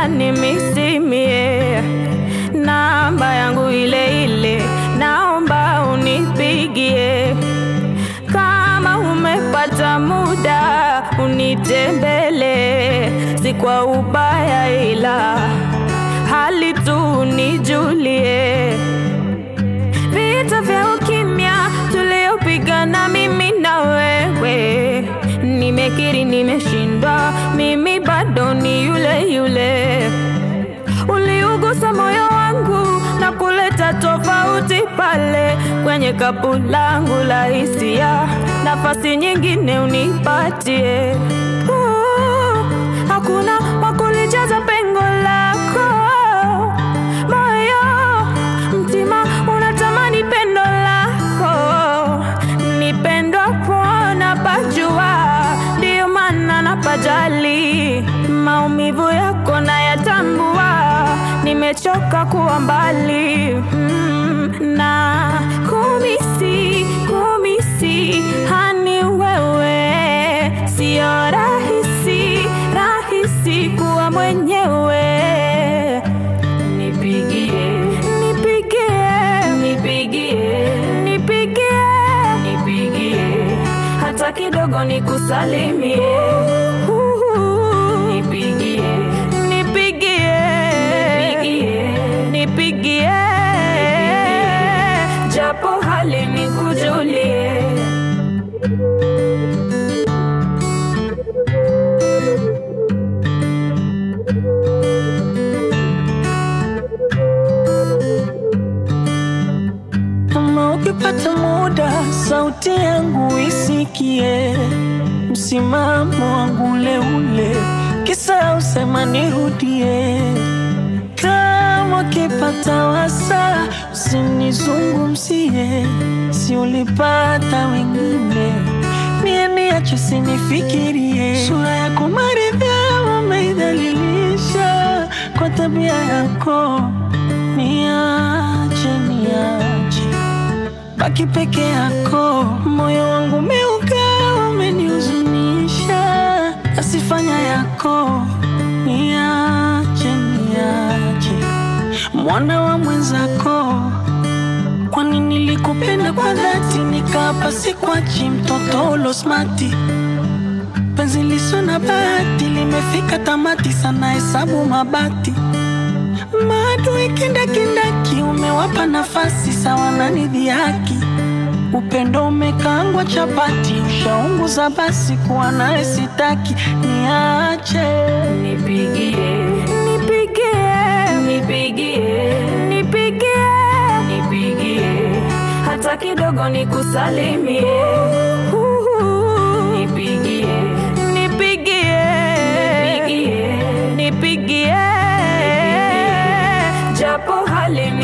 unanimisimie namba yangu ile ile, naomba unipigie kama umepata muda unitembele, si kwa ubaya, ila hali tu nijulie. Vita vya ukimya tuliopigana mimi na wewe, nimekiri nimeshindwa, mimi bado ni yule yule. Uliugusa moyo wangu na kuleta tofauti pale kwenye kapu langu la hisia, nafasi nyingine unipatie. Uh, hakuna wakulijaza pengo lako moyo, mtima unatamani pendo lako, nipendwa kuona pajua, ndiyo maana napajali maumivu yako nayatambua, nimechoka kuwa mbali mm, na kumisi kumisi hani wewe, sio rahisi rahisi kuwa mwenyewe. Nipigie, nipigie, nipigie, nipigie, nipigie, hata kidogo nikusalimie. Nipigie, nipigie, nipigie, nipigie, japo hali nikujulie. Kama ukipata muda, sauti yangu isikie, msimamo wangu ule ule, kisa usema nirudie. Kama ukipata wasa, usinizungumzie, si ulipata wengine, mie niache sinifikirie. Sura yako maridhaa umeidhalilisha kwa tabia yako, niache niache baki peke yako, moyo wangu umeuka, umenihuzunisha, asifanya yako, niache niache, mwana wa mwenzako. Kwani nilikupenda kwa dhati, nikapa sikwachi, mtoto ulosmati penzi liso na bahati limefika tamati, sana hesabu mabati maadui kindakindaki, umewapa nafasi sawa na nidhihaki. Upendo umekaangwa chapati, ushaunguza basi, kuwa naye sitaki, niache Nipigie, nipigie, nipigie, nipigie, nipigie, hata kidogo nikusalimie. Nipigie, nipigie, nipigie, nipigie, japo hali